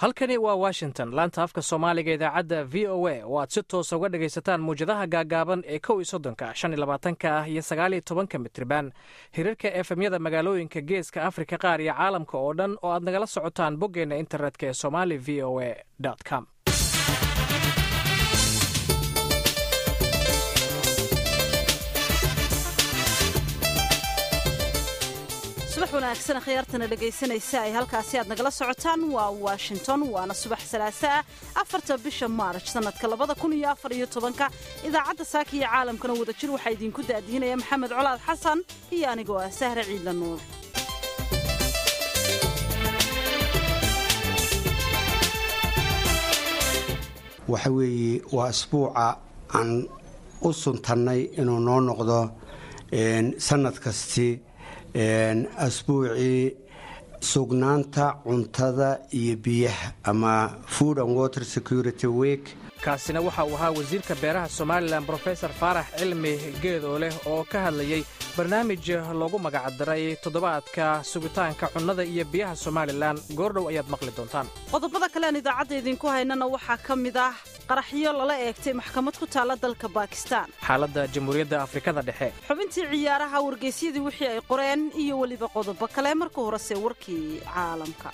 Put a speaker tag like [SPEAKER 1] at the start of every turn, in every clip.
[SPEAKER 1] halkani waa washington laanta afka soomaaliga idaacadda v o a oo aad si toosa uga dhagaysataan muwjadaha gaagaaban ee kow iyo soddonka shan iyo labaatanka ah iyo sagaal iyo tobanka mitriban hirarka efemyada magaalooyinka geeska afrika qaar iyo caalamka oo dhan oo aad nagala socotaan boggeenna internetka ee somali v o a com
[SPEAKER 2] subax wanaagsan khiyaartana dhegaysanaysa ay halkaasi aad nagala socotaan waa washington waana subax salaaso ah afarta bisha maarj sannadka labada kun iyo afar iyo tobanka idaacadda saaka iyo caalamkana wadajir waxaa idinku daadiinaya maxamed colaad xasan iyo anigoo ah sahre ciidla nuur
[SPEAKER 3] waxa weeye waa asbuuca aan u suntannay inuu noo noqdo sannad kasti asbuucii sugnaanta cuntada iyo biyaha ama food and water security week
[SPEAKER 1] kaasina waxa uu ahaa wasiirka beeraha somalilan brofesor faarax cilmi geedoo leh oo ka hadlayey barnaamij loogu magacdaray toddobaadka sugitaanka cunnada iyo biyaha somalilan goordhow ayaad maqli doontaan
[SPEAKER 2] qodobada kalean idaacadda idinku haynana waxaa ka mid ah qaraxyo lala eegtay maxkamad ku taalla dalka baakistaan
[SPEAKER 1] xaaladda jamhuuriyadda afrikada dhexe
[SPEAKER 2] xubintii ciyaaraha wargeysyadii wixii ay qoreen iyo weliba qodobo kale marka horese warkii caalamka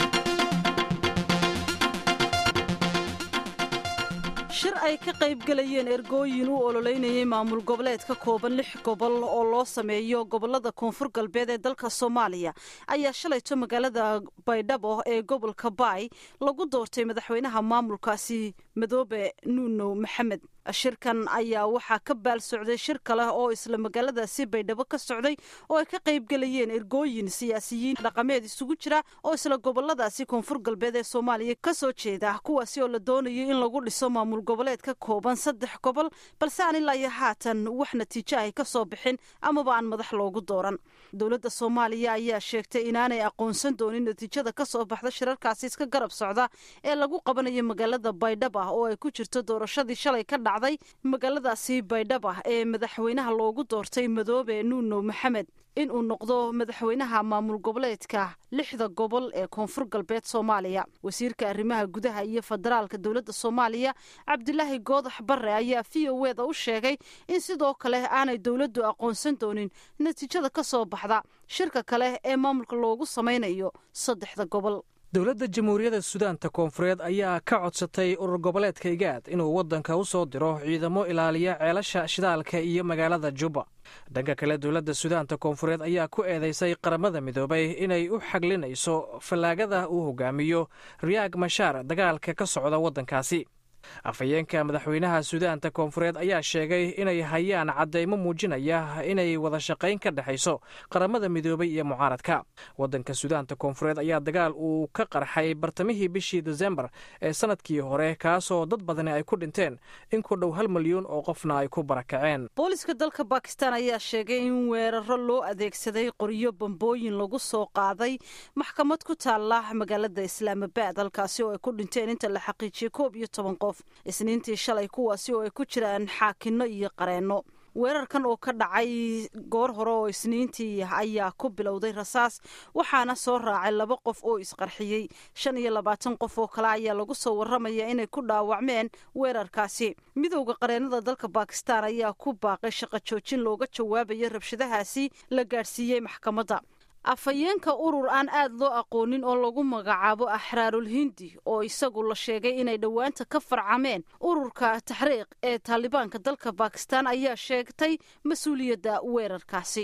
[SPEAKER 2] shir ay ka qaybgelayeen ergooyin u ololeynayay maamul goboleed ka kooban lix gobol oo loo sameeyo gobolada koonfur galbeed ee dalka soomaaliya ayaa shalayto magaalada baydhabo ee gobolka baay lagu doortay madaxweynaha maamulkaasi madoobe nuuno maxamed shirkan ayaa waxaa ka baal socday shir kale oo isla magaaladaasi baydhabo ka socday oo ay ka qaybgelayeen ergooyin siyaasiyiin dhaqameed isugu jira oo isla goboladaasi koonfur galbeed ee soomaaliya ka soo jeeda kuwaasi oo la doonayo in lagu dhiso maamul goboleed ka kooban saddex gobol balse aan ilaa iyo haatan wax natiijo ay ka soo bixin amaba aan madax loogu dooran dowladda soomaaliya ayaa sheegtay inaanay aqoonsan doonin natiijada ka soo baxda shirarkaasi iska garab socda ee lagu qabanayo magaalada baydhaba oo ay ku jirto doorashadii shalay ka dhacday magaaladaasi baydhaba ee madaxweynaha loogu doortay madoobe nuuno maxamed in uu noqdo madaxweynaha maamul goboleedka lixda gobol ee koonfur galbeed soomaaliya wasiirka arrimaha gudaha iyo federaalka dowladda soomaaliya cabdilaahi goodax barre ayaa v o eda u sheegay in sidoo kale aanay dowladdu aqoonsan doonin natiijada ka soo baxda shirka kale ee maamulka loogu samaynayo saddexda gobol
[SPEAKER 1] dowladda jamhuuriyadda sudaanta koonfureed ayaa ka codsatay urur goboleedka igaad inuu waddanka u soo diro ciidamo ilaaliya ceelasha shidaalka iyo magaalada juba dhanka kale dowladda sudaanta koonfureed ayaa ku eedaysay qaramada midoobay inay u xaglinayso fallaagada uu hogaamiyo riyaag mashaar dagaalka ka socda waddankaasi afhayeenka madaxweynaha sudaanta koonfureed ayaa sheegay inay hayaan caddaymo muujinaya inay wada shaqayn ka dhexayso qaramada midoobay iyo mucaaradka waddanka sudaanta koonfureed ayaa dagaal uu ka qarxay bartamihii bishii desembar ee sanadkii hore kaasoo dad badani ay ku dhinteen in ku dhow hal milyuun oo qofna ay ku barakaceen
[SPEAKER 2] booliska dalka bakistan ayaa sheegay in weeraro loo adeegsaday qoryo bambooyin lagu soo qaaday maxkamad ku taalla magaalada islaamabad halkaasi oo ay ku dhinteen inta la xaqiijiyey koob iyo toban qof isniintii shalay kuwaasi oo ay ku jiraan xaakinno iyo qareenno weerarkan oo ka dhacay goor hore oo isniintii ayaa ku bilowday rasaas waxaana soo raacay laba qof oo isqarxiyey shan iyo labaatan qof oo kale ayaa lagu soo warramaya inay ku dhaawacmeen weerarkaasi midowda qareennada dalka bakistan ayaa ku baaqay shaqo joojin looga jawaabayo rabshadahaasi la gaadhsiiyey maxkamadda afhayeenka urur aan aad loo aqoonin oo lagu magacaabo axraarul hindi oo isagu la sheegay inay dhowaanta ka farcameen ururka taxriiq ee taalibaanka dalka bakistan ayaa sheegtay mas-uuliyadda weerarkaasi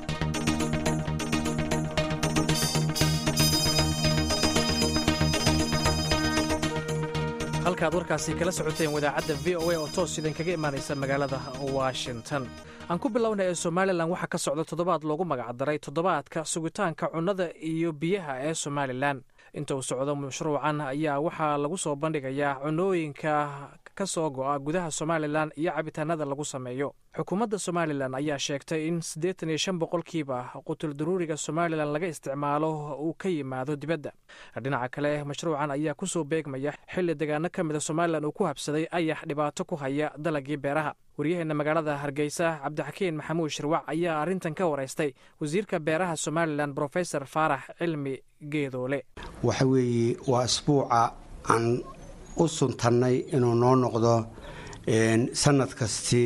[SPEAKER 1] halkaad warkaasi kala socoteen wadaacadda v o a oo toos idinkaga imaanaysa magaalada washington aan ku bilowna ee somalilan waxaa ka socda toddobaad loogu magacdaray toddobaadka sugitaanka cunnada iyo biyaha ee somalilan inta uu socdo mashruucan ayaa waxaa lagu soo bandhigayaa cunooyinka ka soo go'a gudaha somalilan iyo cabitaanada lagu sameeyo xukuumadda somalilan ayaa sheegtay in siddeetan iyo shan boqolkiiba qutul daruuriga somalilan laga isticmaalo uu ka yimaado dibadda dhinaca kale mashruucan ayaa ku soo beegmaya xilli deegaano ka mida somalilan uu ku habsaday ayax dhibaato ku haya dalagii beeraha waryaheena magaalada hargeysa cabdixakiin maxamuud shirwac ayaa arrintan ka waraystay wasiirka beeraha somalilan brofesor faarax cilmi geedoole
[SPEAKER 3] waxa weeye waa asbuuca aan u suntannay inuu noo noqdo sanad kasti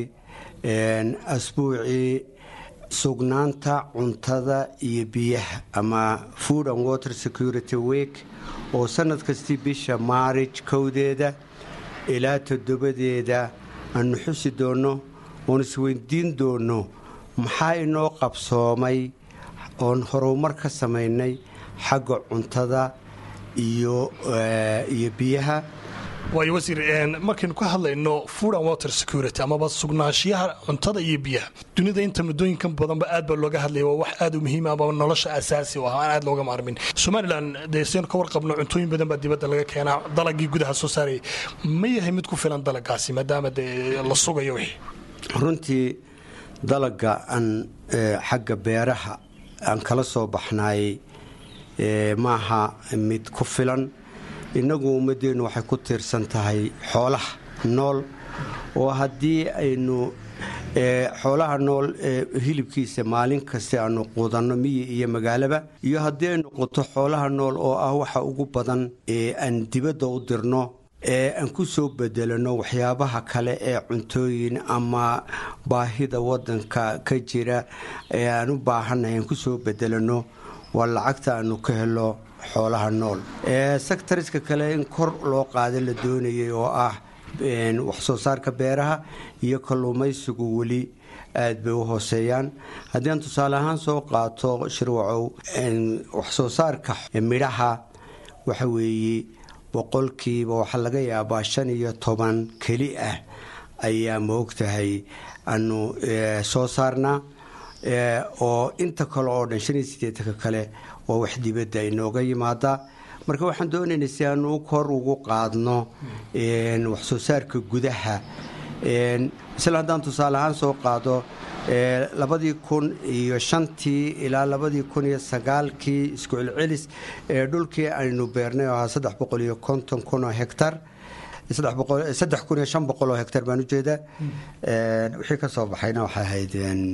[SPEAKER 3] asbuucii sugnaanta cuntada iyo biyaha ama food and water security week oo sanad kastii bisha maarij kowdeeda ilaa toddobadeeda aanu xusi doonno oon isweydiin doonno maxaa inoo qabsoomay oon horumar ka samaynay xagga cuntada iyo iyo biyaha
[SPEAKER 4] waayo wasiir markaynu ka hadlayno food and water security amaba sugnaanshiyaha cuntada iyo biyaha dunida inta muddooyinkan badanba aad baa looga hadlaya waa wax aad u muhiima ama nolosha asaasi u ah aan aad looga maarmin somalilan dee saynu ka warqabno cuntooyin badan baa dibadda laga keenaa dalagii gudaha soo saarayay ma yahay mid ku filan dalagaasi maadaama dee la sugayo wixii
[SPEAKER 3] runtii dalaga aan xagga beeraha aan kala soo baxnaayey maaha mid ku filan innagu ummadeennu waxay ku tiirsan tahay xoolaha nool oo haddii aynu xoolaha nool hilibkiisa maalin kasta aanu quudanno miyi iyo magaalaba iyo haddii ay noqoto xoolaha nool oo ah waxa ugu badan ee aan dibadda u dirno ee aan ku soo bedelano waxyaabaha kale ee cuntooyin ama baahida waddanka ka jira ee aan u baahannahay aan ku soo bedelano waa lacagta aanu ka helo xoolaha nool sectariska kale in kor loo qaada la doonayay oo ah waxsoo saarka beeraha iyo kalluumaysigu weli aad bay u hooseeyaan haddii aan tusaale ahaan soo qaato shirwacow waxsoo saarka midhaha waxa weeye boqolkiiba waxaa laga yaabaa shan iyo toban keli ah ayaa maogtahay aanu soo saarnaa oo inta kale oo dhan shan iyo siddeetanka kale waa wax dibadda inooga yimaada marka waxaan doonaynay si aanu kor ugu qaadno waxsoo saarka gudaha isla haddaan tusaale ahaan soo qaado labadii kun iyo shantii ilaa labadii kun iyo sagaalkii isku celcelis ee dhulkii aynu beernay oo ahaa saddex boqol iyo konton kun oo hektar saddex kun iyo shan boqol oo hektar baan ujeedaa wixii ka soo baxayna waxay ahayd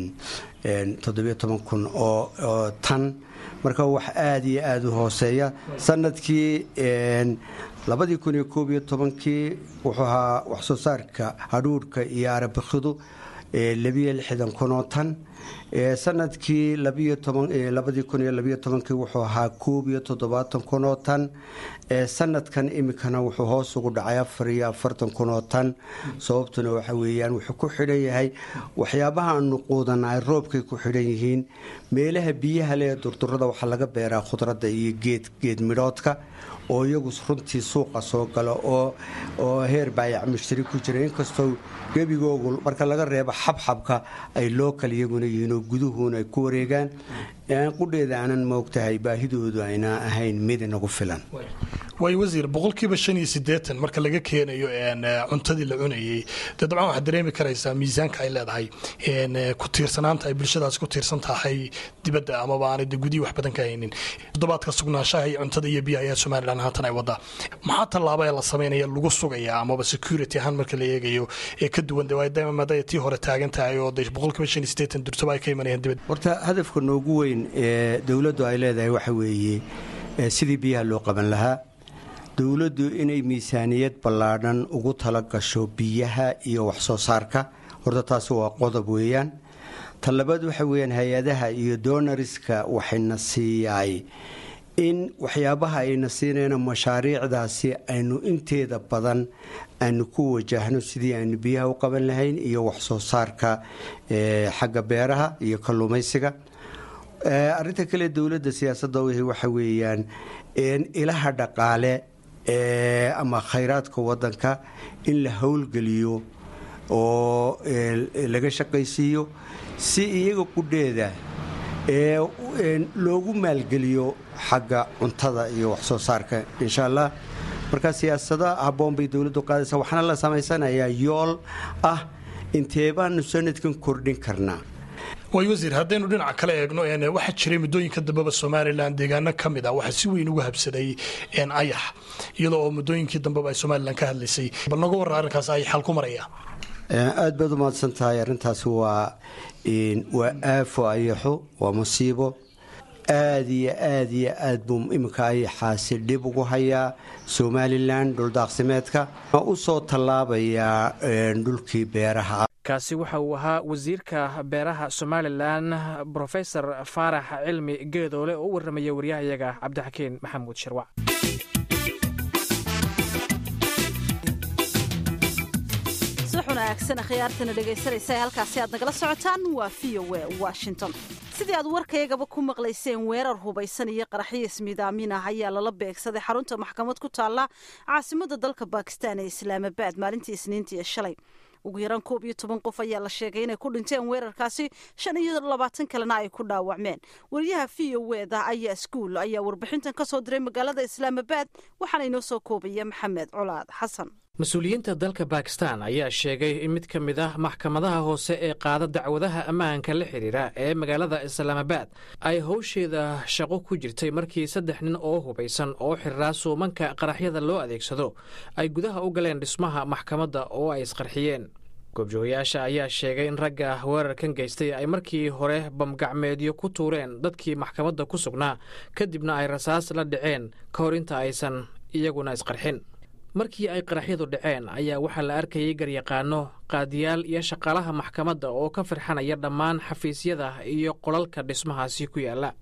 [SPEAKER 3] toddobiyo toban kun oo tan marka wax aada iyo aada u hooseeya sanadkii labadii kun iyo koob iyo tobankii wuxuu ahaa waxsoo saarka hadhuudhka iyo arabikidu labiyo lixdan kun oo tan sanadkii labadii kun iyo labiyo tobankii wuxuu ahaa koob iyo toddobaatan kun oo tan sanadkan imikana wuxuu hoos ugu dhacay afar iyo afartan kun oo tan sababtuna waxa weeyaan wuxuu ku xidhan yahay waxyaabaha aanu quudanaay roobkay ku xidhan yihiin meelaha biyaha lee durdurada waxaa laga beeraa khudradda iyo geed geed midhoodka oo iyagu runtii suuqa soo gala oo oo heer baayac mushtari ku jira inkastoo gebigoogu marka laga reebo xabxabka ay lookal iyaguna yihiin oo guduhuuna ay ku wareegaan qudheeda aanan moogtahay baahidoodu ayna ahayn mid inagu filan
[SPEAKER 4] waayo wasiir boqolkiiba shan iyo siddeetan marka laga keenayo cuntadii la cunayey dee dabcan waxaad dareemi karaysaa miisaanka ay leedahay ku tiirsanaanta ay bulshadaas ku tiirsan tahay dibadda amaba aanay de gudihii wax badan ka haynin toddobaadka sugnaanshaha iyo cuntada iyo biyaha ayaa somalilan haatan ay wadaa maxaa tallaaba ee la samaynaya lagu sugayaa amaba security ahaan marka la eegayo ee ka duwan de waa maadaya tii hore taagan tahay oo de boqolkiiba shan iyo siddeetan durtaba ay ka imanayaan dibadda
[SPEAKER 3] horta hadafka noogu weyn ee dowladdu ay leedahay waxa weeye sidii biyaha loo qaban lahaa dowladdu inay miisaaniyad ballaadhan ugu tala gasho biyaha iyo waxsoo saarka horta taasi waa qodob weeyaan ta labaad waxa weyaan hay-adaha iyo donariska waxayna siiyaay in waxyaabaha ayna siinayna mashaariicdaasi aynu inteeda badan aynu ku wajahno sidii aynu biyaha u qaban lahayn iyo waxsoo saarka xagga beeraha iyo kalluumaysiga arinta kale dowladda siyaasadda waxa weeyaan ilaha dhaqaale ama khayraadka wadanka in la howlgeliyo oo laga shaqaysiiyo si iyaga qudheeda loogu maalgeliyo xagga cuntada iyo waxsoo saarka insha allah marka siyaasado habboon bay dowladdu qaadaysa waxaana la samaysanayaa yool ah intee baanu sanadkan kordhin karnaa
[SPEAKER 4] waay wasiir haddaynu dhinaca kale eegno waxaa jiray muddooyinka dambeba somalilan deegaano ka mid ah waxaa si weyn uga habsaday ayax iyadoo oo muddooyinkii dambeba ay somalilan ka hadlaysay bal noga warra arrinkaas ay xal ku maraya
[SPEAKER 3] aad baad u mahadsan tahay arrintaasi waa waa aafo ayaxo waa musiibo aad iyo aad iyo aad buu iminka ayaxaasi dhib ugu hayaa somalilan dhuldaaqsimeedka u soo tallaabayaa dhulkii beeraha
[SPEAKER 1] kaasi waxa uu ahaa wasiirka beeraha somalilan brofesor faarax cilmi geedoole oo u warramaya waryahayaga cabdixakiin maxamuud shirwac
[SPEAKER 2] wanaagsan khiyaartana dhegaysanaysa ee halkaasi aad nagala socotaan waa v o e washington sidii aad warkaygaba ku maqlayseen weerar hubaysan iyo qaraxyo ismiidaamin ah ayaa lala beegsaday xarunta maxkamad ku taalla caasimada dalka bakistan ee islaamabaad maalintii isniintii shalay ugu yaraan koob iyo toban qof ayaa la sheegay inay ku dhinteen weerarkaasi shan iyo labaatan kalena ay ku dhaawacmeen wariyaha v o eda ayaa iskuul ayaa warbixintan ka soo diray magaalada islaamabaad waxaana inoo soo koobaya maxamed colaad xasan
[SPEAKER 1] mas-uuliyiinta dalka bakistan ayaa sheegay in mid ka mid ah maxkamadaha hoose ee qaada dacwadaha ammaanka la xidhiira ee magaalada islaamabaad ay howsheeda shaqo ku jirtay markii saddex nin oo hubaysan oo xiriraa suumanka qaraxyada loo adeegsado ay gudaha u galeen dhismaha maxkamadda oo ay isqarxiyeen goobjoogayaasha ayaa sheegay in ragga weerarkan geystay ay markii hore bamgacmeedyo ku tuureen dadkii maxkamadda ku sugnaa kadibna ay rasaas la dhaceen ka hor inta aysan iyaguna isqarxin markii ay qaraxyadu dhaceen ayaa waxaa la arkayay garyaqaano qaadiyaal iyo shaqaalaha maxkamadda oo ka firxanaya dhammaan xafiisyada iyo qolalka dhismahaasi ku yaala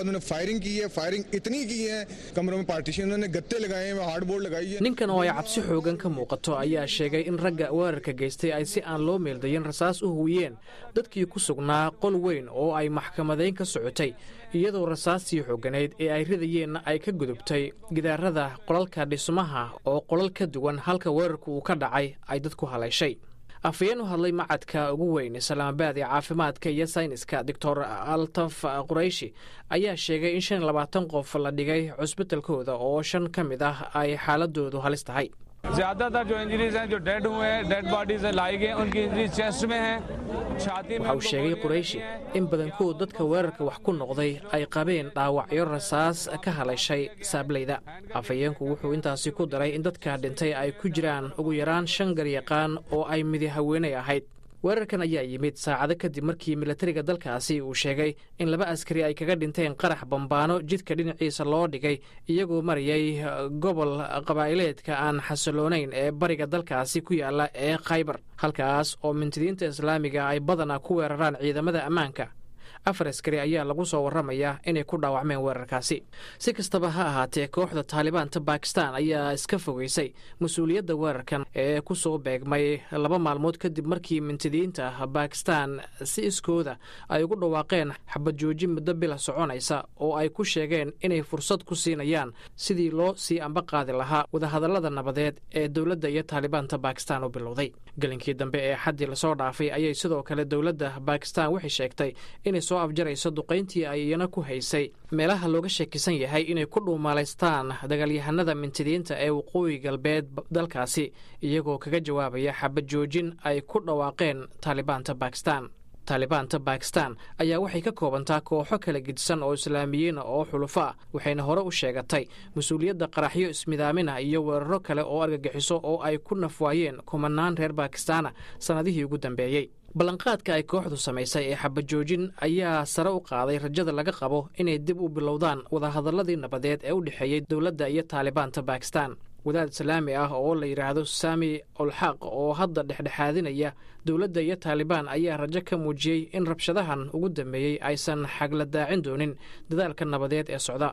[SPEAKER 1] ninkan oo ay cabsi xoogan ka muuqato ayaa sheegay in ragga weerarka geystay ay si aan loo meeldayin rasaas u huwiyeen dadkii ku sugnaa qol weyn oo ay maxkamadayn ka socotay iyadoo rasaastii xooganayd ee ay ridayeenna ay ka gudubtay gidaarada qolalka dhismaha oo qolal ka duwan halka weerarku uu ka dhacay ay dadku haleeshay afhayeen u hadlay macadka ugu weyn islaamabaad ee caafimaadka iyo sayniska doctor altaf qurayshi ayaa sheegay in shan iyo labaatan qof la dhigay cusbitalkooda oo shan ka mid ah ay xaaladoodu halis tahay
[SPEAKER 5] ज्यादातर जो इंजरीज हैं जो डेड हुए हैं dead bodies लाई गई उनकी injury chest में है छाती में
[SPEAKER 1] waxa uu sheegay qurayshi in badankood dadka weerarka wax ku noqday ay qabeen dhaawacyo rasaas ka haleeshay saablayda afhayeenku wuxuu intaasi ku daray in dadka dhintay ay ku jiraan ugu yaraan shan garyaqaan oo ay midi haweenay ahayd weerarkan ayaa yimid saacado kadib markii milatariga dalkaasi uu sheegay in laba askari ay kaga dhinteen qarax bambaano jidka dhinaciisa loo dhigay iyagoo marayay gobol qabaa'ileedka aan xasiloonayn ee bariga dalkaasi ku yaala ee khaybar halkaas oo mintidiinta islaamiga ay badanaa ku weeraraan ciidamada ammaanka afar askari ayaa lagu soo warramayaa inay ku dhaawacmeen weerarkaasi si kastaba ha ahaatee kooxda taalibaanta bakistan ayaa iska fogeysay mas-uuliyadda weerarkan ee ku soo beegmay laba maalmood kadib markii mintidiinta bakistan si iskooda ay ugu dhawaaqeen xabad jooji muddo bila soconaysa oo ay ku sheegeen inay fursad ku siinayaan sidii loo sii amba qaadi lahaa wadahadallada nabadeed ee dowladda iyo taalibaanta bakistan u bilowday gelinkii dambe ee xaddii lasoo dhaafay ayay sidoo kale dowladda bakistan waxay sheegtay inay soo afjarayso duqayntii ay iyana ku haysay meelaha looga sheekisan yahay inay ku dhuumaalaystaan dagaalyahanada mintidiinta ee waqooyi galbeed dalkaasi iyagoo kaga jawaabaya xabad joojin ay ku dhawaaqeen taalibaanta bakistan taalibaanta bakistan ayaa waxay ka koobantaa kooxo kala gedisan oo islaamiyiina oo xulufo ah waxayna hore u sheegatay mas-uuliyadda qaraxyo ismidaamina iyo weeraro kale oo argagixiso oo ay ku nafwaayeen kumanaan reer bakistaana sannadihii ugu dambeeyey ballanqaadka ay kooxdu samaysay ee xabajoojin ayaa sare u qaaday rajada laga qabo inay dib u bilowdaan wadahadalladii nabadeed ee u dhexeeyey dowladda iyo taalibaanta bakistan wadaad islaami ah oo la yidhaahdo saami olxaq oo hadda dhexdhexaadinaya dowladda iyo taalibaan ayaa rajo ka muujiyey in rabshadahan ugu dambeeyey aysan xagla daacin doonin dadaalka nabadeed ee socda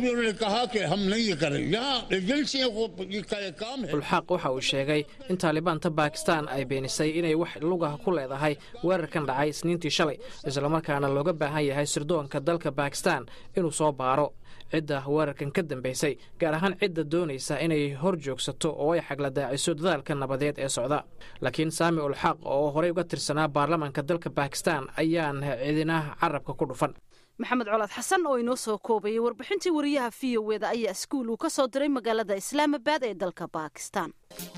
[SPEAKER 1] ulxaq waxa uu sheegay in taalibaanta bakistan ay beenisay inay wax lugah ku leedahay weerarkan dhacay isniintii shalay islamarkaana looga baahan yahay sirdoonka dalka bakistan inuu soo baaro cidda weerarkan ka dambaysay gaar ahaan cidda doonaysa inay hor joogsato oo ay xagla daaciso dadaalka nabadeed ee socda laakiin saami ulxaq oo horey uga tirsanaa baarlamaanka dalka bakistan ayaan cidina carabka ku dhufan
[SPEAKER 2] maxamed colaad xasan oo inoo soo koobayay warbixintii wariyaha v o eda ayaa iskuul uu ka soo diray magaalada islaamabad ee dalka baakistan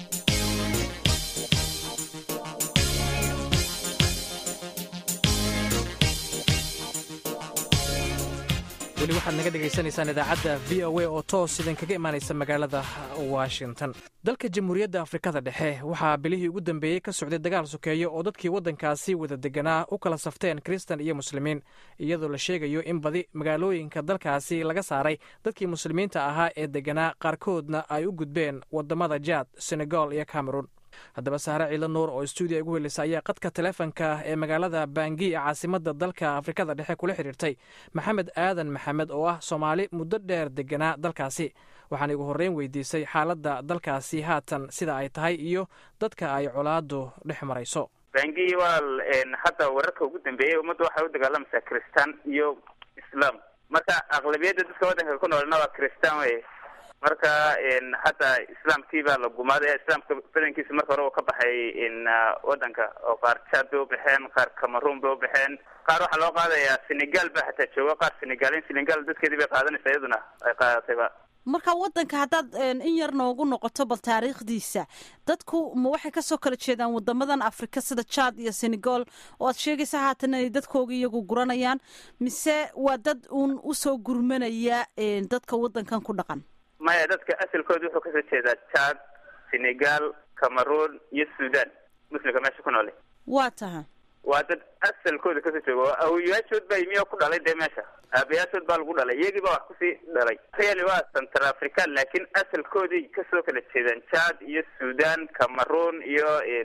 [SPEAKER 1] weli waxaad naga dhegaysanaysaan idaacadda v o a oo toos idinkaga imaanaysa magaalada washington dalka jamhuuriyadda afrikada dhexe waxaa bilihii ugu dambeeyey ka socday dagaal sokeeyo oo dadkii waddankaasi wada deganaa u kala safteen kristan iyo muslimiin iyadoo la sheegayo in badi magaalooyinka dalkaasi laga saaray dadkii muslimiinta ahaa ee deganaa qaarkoodna ay u gudbeen wadamada jaad senegal iyo cameron haddaba saare ciilo nuur oo stuudiya ugu helisa ayaa qadka taleefonka ee magaalada bangi ee caasimada dalka afrikada dhexe kula xidhiirtay maxamed aadan maxamed oo ah soomaali muddo dheer deganaa dalkaasi waxaan igu horreyn weydiisay xaaladda dalkaasi haatan sida ay tahay iyo dadka ay colaadu dhex marayso
[SPEAKER 6] bangi waa hadda wararka ugu dambeeyey ummadda waxay u dagaalamaysaa kristaan iyo islaam marka aqlabiyadda dadka waddanka ku noolna waa kristaan wey marka hadda islaamkii baa la gumaaday islaamka badankiisa marka hore uu ka baxay waddanka oo qaar jaad bay ubaxeen qaar cameroon bay ubaxeen qaar waxaa loo qaadayaa senegal baa hataa jooga qaar senegalin senegal dadkeedii bay qaadanaysaa iyaduna ay qaadatayba
[SPEAKER 2] marka waddanka haddaad in yar noogu noqoto bal taariikhdiisa dadku ma waxay kasoo kala jeedaan wadamadan afrika sida jaad iyo senegal oo aad sheegaysa haatan inay dadkooga iyagu guranayaan mise waa dad uun usoo gurmanaya dadka waddankan ku dhaqan
[SPEAKER 6] maya dadka asalkooda wuxuu kasoo jeedaa jaad senegal cameroon iyo sudan muslimka meesha ku noole
[SPEAKER 2] waa taha
[SPEAKER 6] waa dad asalkooda kasoo jooga oo awoyaashood baa imiyo ku dhalay dee meesha aabayaashood baa lagu dhalay iyagii baa wax kusii dhalay reali waa central african laakiin asalkooday kasoo kala jeedaan jaad iyo sudan cameroon iyo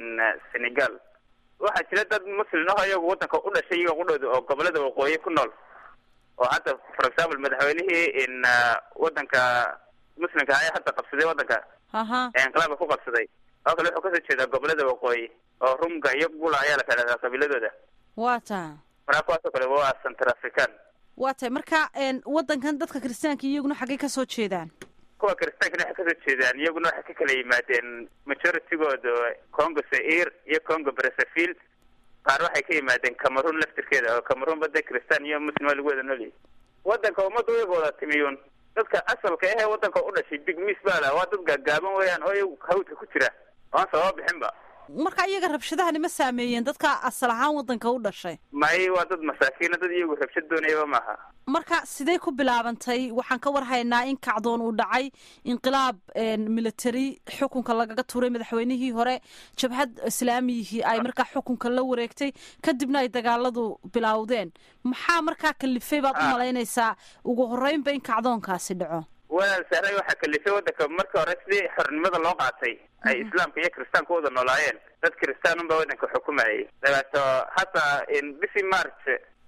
[SPEAKER 6] senegal waxaa jira dad muslim aho iyagu waddanka u dhashay iyaga qudhooda oo gobolada waqooyi ku nool oo hadda for example madaxweynihii waddanka muslimka ayaa hadda qabsaday waddanka
[SPEAKER 2] haha
[SPEAKER 6] inqilaabka ku qabsaday oo kale wuxuu kasoo jeedaa gobolada waqooyi oo rumga iyo gula ayaa la kala dhahaa qabiiladooda
[SPEAKER 2] waa taha
[SPEAKER 6] markaa kuwaasoo kale waa central african
[SPEAKER 2] waa tahay marka waddankan dadka kiristaanka iyaguna xaggay kasoo jeedaan
[SPEAKER 6] kuwa kiristaankana waxay kasoo jeedaan iyaguna waxay ka kala yimaadeen majoritygooda congo zair iyo congo brazzaville qaar waxay ka yimaadeen cameroon laftirkeeda oo cameroon bada kiristaan iyo muslim waa lagu wada noolyahy waddanka ummadda iyaga wada timiyuun dadka asalka ahee waddanka u dhashay big miss baa la waa dad gaagaaban weeyaan oo iyagu hawdka ku jira oan sababa bixinba
[SPEAKER 2] marka iyaga rabshadahani ma saameeyeen dadka asal ahaan waddanka u dhashay
[SPEAKER 6] may waa dad masaakiina dad iyagu rabshad doonayaba maaha
[SPEAKER 2] marka sidee ku bilaabantay waxaan ka war haynaa in kacdoon uu dhacay inqilaab military xukunka lagaga tuuray madaxweynihii hore jabhad islaamiyihii ay markaa xukunka la wareegtay kadibna ay dagaaladu bilowdeen maxaa markaa kalifay baad u malaynaysaa ugu horreynba in kacdoonkaasi dhaco
[SPEAKER 6] walaal sahray waxaa kalifay waddanka marka hore sidii xornimada loo qaatay ay islaamka iyo kiristaanka wada noolaayeen dad kiristaan unbaa waddanka xukumayay dabeeto hadda bishii march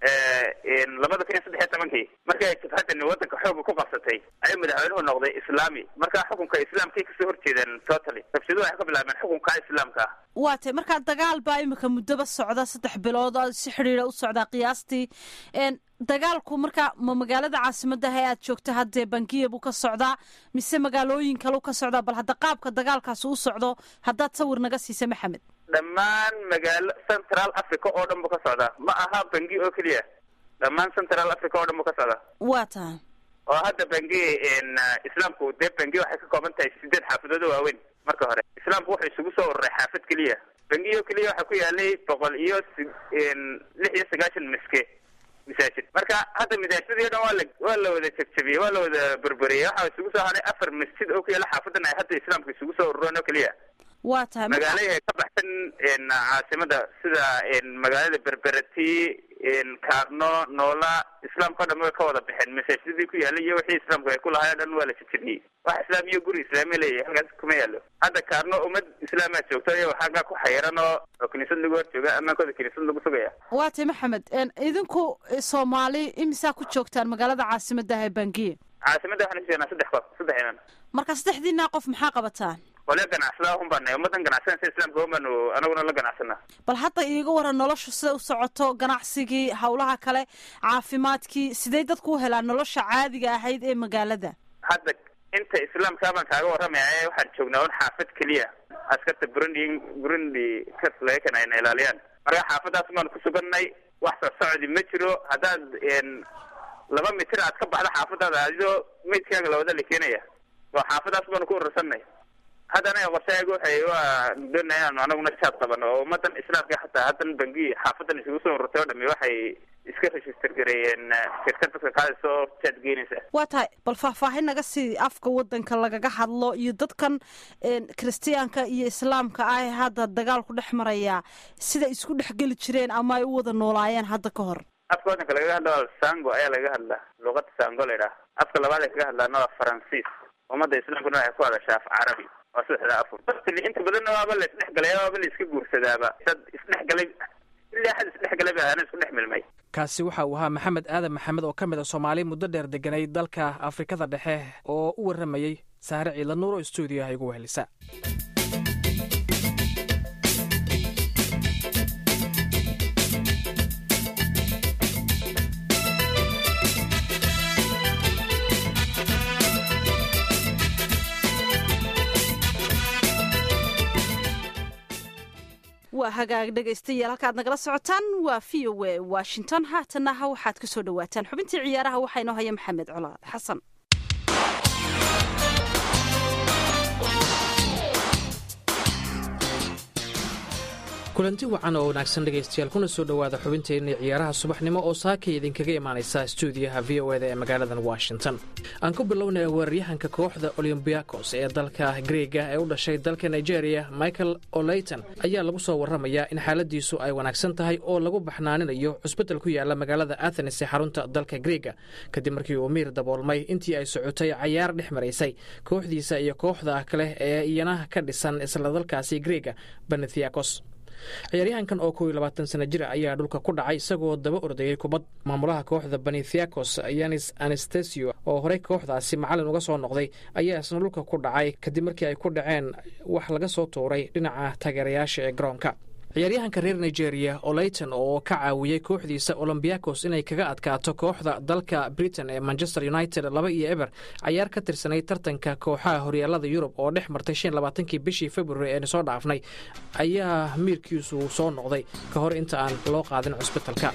[SPEAKER 6] labada kun iyo saddex iyo tobankii markii ay jabhadani waddanka xooga ku qabsatay ayuu madaxweynuhu noqday islaami markaa xukunka islaamkay kasoo horjeedeen totally rabshadu waxay ka bilaabeen xukunka islaamka ah
[SPEAKER 2] waa tay markaa dagaal baa imika muddoba socda saddex bilood oo si xidhiira u socdaa qiyaastii dagaalku marka ma magaalada caasimadaha ee aad joogta haddee bangiya buu ka socdaa mise magaalooyin kaleu ka socdaa bal hadda qaabka dagaalkaasi u socdo haddaad sawir naga siisa maxamed
[SPEAKER 6] dhammaan magaalo central africa oo dhan buu ka socdaa ma aha bangi oo keliya dhammaan central africa oo dhan buu ka socdaa
[SPEAKER 2] waa taha
[SPEAKER 6] oo hadda bangi islaamku dee bangi waxay ka kooban tahay sideed xaafadood oo waaweyn marka hore islaamku wuxuu isugu soo ururay xaafad keliya bangi oo keliya waxaa ku yaalay boqol iyo lix iyo sagaashan miske masaajid marka hadda masaajidadii o dhan waa la waa la wada jabjabiyey waa la wada berberiyey waxaa isugu soo haray afar masjid oo ku yaala xaafadan ay hadda islaamka isugu soo urureen oo keliya
[SPEAKER 2] waa tahay
[SPEAKER 6] magaalayahay ka baxsan caasimada sida magaalada berberati kaarno noola islaamka o dhan way ka wada baxeen masaajidadii ku yaallay iyo wixii islaamku ay ku lahay o dhan waa la jajabiyey wax islaam iyo guri islaami leeyahay halkaas kuma yaalo hadda kaarno ummad islaamaa joogto iyo xaggaa ku xayiran oo oo kiniisad lagu hor jooga ammaankooda kiniisad lagu sugaya
[SPEAKER 2] waa tay maxamed idinku soomaali imisaa ku joogtaan magaalada caasimadaha ee bangiye
[SPEAKER 6] caasimadda waxaan kujeednaa saddex qof saddex inan
[SPEAKER 2] marka saddexdiinaa qof maxaa qabataan
[SPEAKER 6] wale ganacsada un baana ummadan ganacsanaysa islaamka un baanu anaguna la ganacsana
[SPEAKER 2] bal hadda iiga waran noloshu sida u socoto ganacsigii howlaha kale caafimaadkii sidee dadku u helaan nolosha caadiga ahayd ee magaalada
[SPEAKER 6] hadda inta islaamkaa baan kaaga warramaya waxaan joognaa un xaafad keliya askarta burundi burundi ka laga kena ayna ilaaliyaan marka xaafadaas baanu ku suganay wax soo socdi ma jiro haddaad laba mitir aad ka baxda xaafadaada adigoo meydkaaga lawada la keenaya oo xaafadaas baanu ku urursanay haddana qorshahayga waxay waa doonaya inaanu anaguna jaad qabano oo ummadan islaamka xataa haddan bangi xaafadan isugu soo ururtay oo dhami waxay iska register gareeyeen shirkad dadka qaadaysa oo jaad geynaysa
[SPEAKER 2] waa tahay bal faahfaahin naga sii afka wadanka lagaga hadlo iyo dadkan kiristiyaanka iyo islaamka ah ee hadda dagaalku dhex maraya sida isku dhex geli jireen ama ay u wada noolaayeen hadda ka hor
[SPEAKER 6] afka wadanka lagaga hadla sango ayaa lagaga hadlaa luuqada sango la idhaha afka labaad ay kaga hadlaana waa faransiis ummadda islaamkuna waxay ku hadashaa af carabi waa saddexda afur inta badanna waaba la isdhexgalay waaba la iska guursadaaba dad isdhexgalay ilaa xad isdhexgalay ba ahaana isku dhex milmay
[SPEAKER 1] kaasi waxa uu ahaa maxamed aadan maxamed oo ka mid a soomaali muddo dheer deganay dalka afrikada dhexe oo u warramayey saare ciidla nuur oo stuudiyaha igu wehelisa
[SPEAKER 2] waa hagaag dhegaystayaal halkaad nagala socotaan waa v o a washington haatanaha waxaad ka soo dhawaataan xubintii ciyaaraha waxaa inoo haya maxamed colaad xasan
[SPEAKER 1] kulanti wacan oo wanaagsan dhegaystayaal kuna soo dhowaada xubinteenii ciyaaraha subaxnimo oo saakay idinkaga imaanaysa stuudiyaha v o eda ee magaaladan washington aan ku bilownaya weeraryahanka kooxda olombiakos ee dalka greega ee u dhashay dalka nigeria michael oleyton ayaa lagu soo warramayaa in xaaladiisu ay wanaagsan tahay oo lagu baxnaaninayo cusbeddel ku yaala magaalada athenes ee xarunta dalka greega kadib markii uu miir daboolmay intii ay socotay cayaar dhex maraysay kooxdiisa iyo kooxda kale ee iyana ka dhisan isla dalkaasi greega benethiakos ciyaaryahankan oo kow iyo labaatan sana jir ayaa dhulka ku dhacay isagoo daba ordayay kubad maamulaha kooxda benethiakos yanis anastesio oo horey kooxdaasi macallin uga soo noqday ayaa isna dhulka ku dhacay kadib markii ay ku dhaceen wax laga soo tuuray dhinaca taageerayaasha ee garoonka ciyaaryahanka reer nigeria oleyton oo ka caawiyey kooxdiisa olombiakos inay kaga adkaato kooxda dalka britain ee manchester united laba iyo eber cayaar ka tirsanay tartanka kooxaha horyaalada yurub oo dhex martay shan labaatankii bishii februari eenu soo dhaafnay ayaa miirkiisu soo noqday ka hor inta aan loo qaadin cusbitalka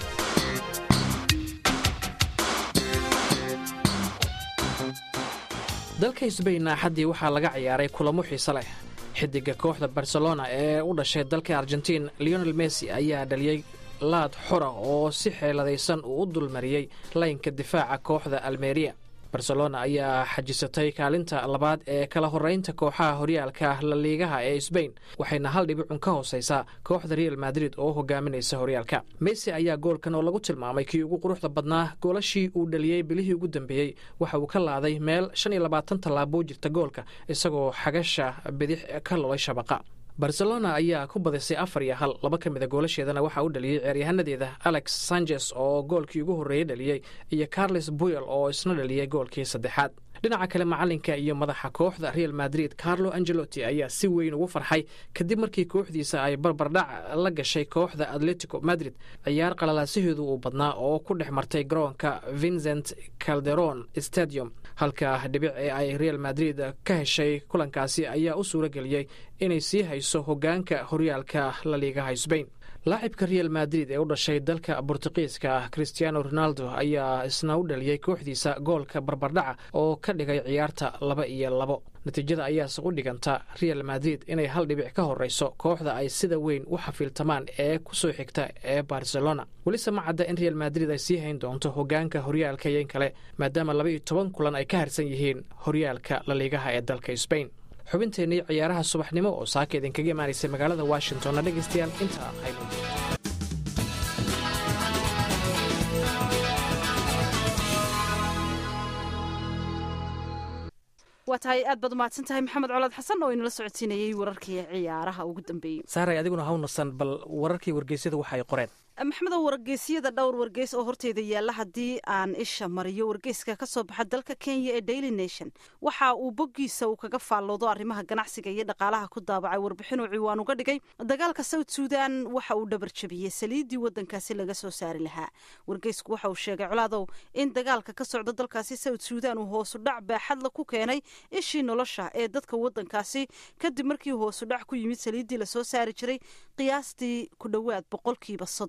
[SPEAKER 1] dalka sbain axaddii waxaa laga ciyaaray kulamo xiise leh xidiga kooxda barcelona ee u dhashay dalka argentiin leonel messi ayaa dhaliyey laad xora oo si xeeladaysan uu u dulmariyey laynka difaaca kooxda almeriya barcelona ayaa xajisatay kaalinta labaad ee kala horeynta kooxaha horyaalka laliigaha ee sbain waxayna hal dhibicun ka hooseysaa kooxda real madrid oo hogaaminaysa horyaalka messi ayaa goolkan oo lagu tilmaamay kii ugu quruxda badnaa goolashii uu dhaliyey bilihii ugu dambeeyey waxa uu ka laaday meel shan iyo labaatan tallaaboo jirta goolka isagoo xagasha bidix ka lolay shabaqa barcelona ayaa ku badisay afar iyo hal laba ka mida goolasheedana waxaa u dhaliyey ceeryahanadeeda alex sanchez oo goolkii ugu horreeyey dhaliyey iyo carles buyel oo isna dhaliyey goolkii saddexaad dhinaca kale macalinka iyo madaxa kooxda real madrid carlo angelotti ayaa si weyn ugu farxay kadib markii kooxdiisa ay barbardhac la gashay kooxda atletico madrid ciyaar qalalaasiheedu uu badnaa oo ku dhex martay garoonka vincent calderon stadium halka dhibic ee ay real madrid ka heshay kulankaasi ayaa u suuro geliyey inay sii hayso hogaanka horyaalka laliigaha sbain laacibka real madrid ee u dhashay dalka bortuqiiska christiano ronaldo ayaa isna u dhaliyey kooxdiisa goolka barbardhaca oo ka dhigay ciyaarta laba iyo labo natiijada ayaase u dhiganta real madrid inay hal dhibic ka horeyso kooxda ay sida weyn u xafiiltamaan ee kusoo xigta ee barcelona welise ma cadda in real madrid ay sii hayn doonto hogaanka horyaalka yeen kale maadaama laba iyo toban kulan ay ka harsan yihiin horyaalka laliigaha ee dalka sbain xubinteennii ciyaaraha subaxnimo oo saaka idinkaga imaanaysay magaalada washingtonna dhegaystayaal intaa aynu
[SPEAKER 2] waa tahay aad baad umahadsan tahay maxamed colaad xasan oo inala socodsiinayey wararkii ciyaaraha ugu dambeeyey
[SPEAKER 1] saaray adiguna hawnasan bal wararkii wargeysyada waxay qoreen
[SPEAKER 2] maxamedo wargeysyada dhowr wargeys oo horteeda yaalla haddii aan isha mariyo wargeyska ka soo baxa dalka kenya ee daily nation waxa uu boggiisa uu kaga faalloodo arrimaha ganacsiga iyo dhaqaalaha ku daabacay warbixinuu ciwaan uga dhigay dagaalka south suudan waxa uu dhabar jabiyey saliiddii waddankaasi laga soo saari lahaa wargeysku waxa uu sheegay colaadow in dagaalka ka socda dalkaasi south suudan uu hoosudhac baaxadla ku keenay ishii nolosha ee dadka waddankaasi kadib markii hoosudhac ku yimid saliiddii lasoo saari jiray qiyaastii ku dhowaad boqolkiiba soddon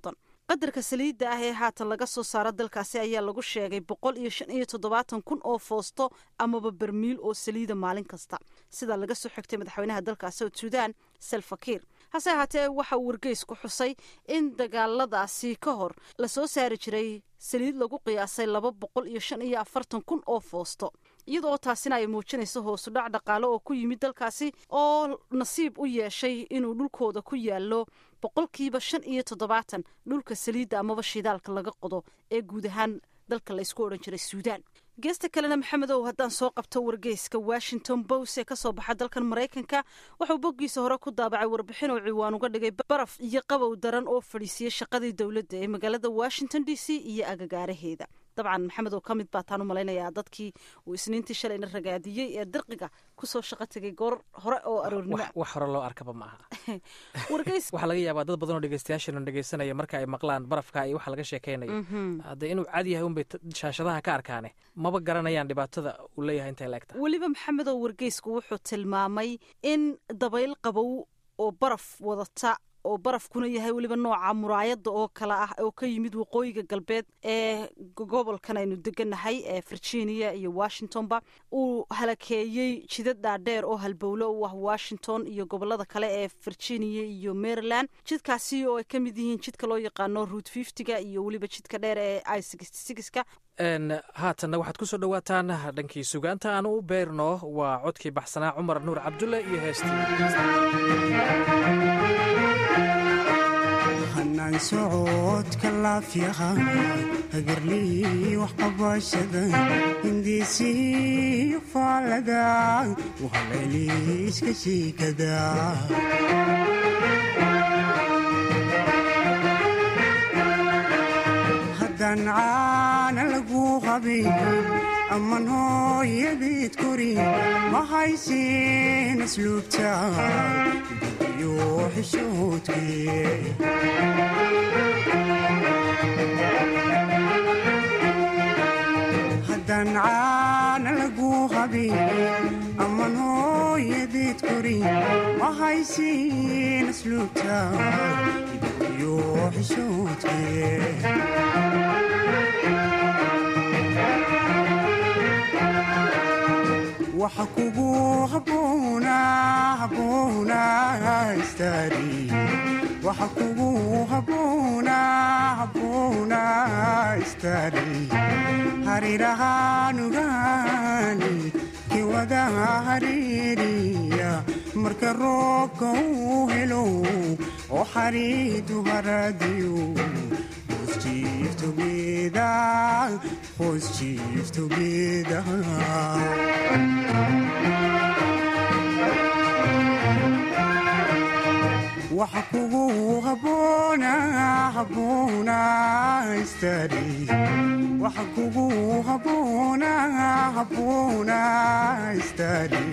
[SPEAKER 2] qadarka saliidda ah ee haatan laga soo saaro dalkaasi ayaa lagu sheegay boqol iyo shan iyo toddobaatan kun oo foosto amaba bermiil oo saliida maalin kasta sidaa laga soo xigtay madaxweynaha dalka south sudan salfakiir hase ahaatee waxa uu wargeysku xusay in dagaaladaasi ka hor lasoo saari jiray saliid lagu qiyaasay laba boqol iyo shan iyo afartan kun oo foosto iyadoo taasina ay muujinayso hoosudhac dhaqaale oo ku yimid dalkaasi oo nasiib u yeeshay inuu dhulkooda ku yaallo boqolkiiba shan iyo toddobaatan dhulka saliidda amaba shidaalka laga qodo ee guud ahaan dalka laysku odhan jiray suudaan geesta kalena maxamedow haddaan soo qabto wargeyska washington bos ee kasoo baxa dalkan maraykanka wuxuu boggiisa hore ku daabacay warbixin oo ciwaan uga dhigay baraf iyo qabow daran oo fadhiisiyey shaqadii dowladda ee magaalada washington d c iyo agagaaraheeda dabcan maxamed oo ka mid baa taan u malaynayaa dadkii uu isniintii shalayna ragaadiyey ee dirqiga kusoo shaqo tegay goor hore oo aroornimo
[SPEAKER 1] wax hore loo arkaba ma aha
[SPEAKER 2] wargeys
[SPEAKER 1] waxaa laga yaabaa dad badan oo dhegeystayaashana dhegeysanaya marka ay maqlaan barafka iyo waxa laga sheekeynayo haddee inuu cad yahay unbay shaashadaha ka arkaane maba garanayaan dhibaatada uu leeyahay intay laegta
[SPEAKER 2] weliba maxamed oo wargeysku wuxuu tilmaamay in dabayl qabow oo baraf wadata oo barafkuna yahay weliba nooca muraayadda oo kale ah oo ka yimid waqooyiga galbeed ee gobolkan aynu deganahay ee virginia iyo washingtonba uu halakeeyey jidad dhaadheer oo halbowle u ah washington iyo gobolada kale ee virginia iyo maryland jidkaasi oo ay ka mid yihiin jidka loo yaqaano root fiftyga iyo weliba jidka dheer ee i sixty sixka
[SPEAKER 1] haatanna waxaad ku soo dhowaataan dhankii sugaanta aan u beyrno waa codkii baxsanaa cumar nuur cabdulle iyo heestii
[SPEAKER 7] hanaan socodka laafyaha hagarlii waxqabashada hindiisii faalada wahaleeliiska shiikada haddaan caana lagu qabin amman hooyadeed korin ma haysin asluubta iyo xishoodkee haddaan caana lagu qabin amman hooyadeed korin ma haysin asluubta iyo xishoodkee waxa kugu haboona haboona istari waxa kugu haboona haboona istari harirahaanugaani kiwada hariiriya marka roobka uu helo oo xariidu haradiyo hoos jiiftogeeda hoos jiiftogeeda waxa kugu haboona haboona istari waxa kugu haboona haboona istari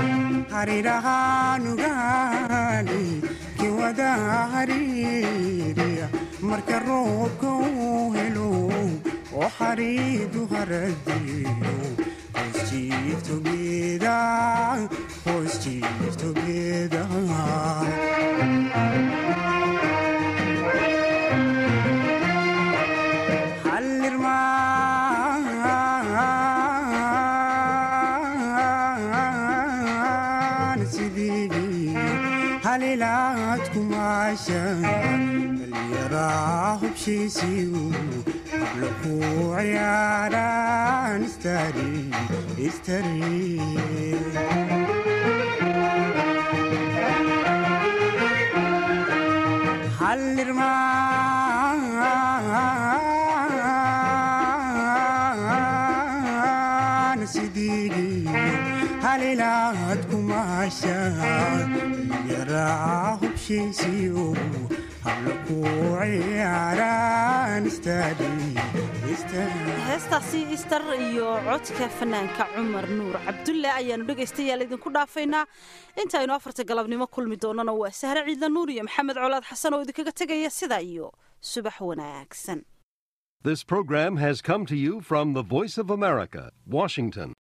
[SPEAKER 7] harirahaanugaani kiwada hariiriya marka roobka uu helo oo xariidu haradiyo hoos jiiftogeeda hoos jiiftogeeda halilaad kumaasha dhalyaraa hubshiisiyu habla ku ciyaaraan istari istari hallirmaan sidigi halilaad kumaasha yaraa hubshiisiyo habla ku ciyaaraan istari
[SPEAKER 2] heestaasi istar iyo codka fanaanka cumar nuur cabdulle ayaanu dhegaystayaal idinku dhaafaynaa intaaynu afarta galabnimo kulmi doonana waa sahre ciidla nuur iyo maxamed colaad xasan oo idinkaga tegaya sidaa iyo subax wanaagsan
[SPEAKER 8] This program has come to you from the Voice of America, Washington.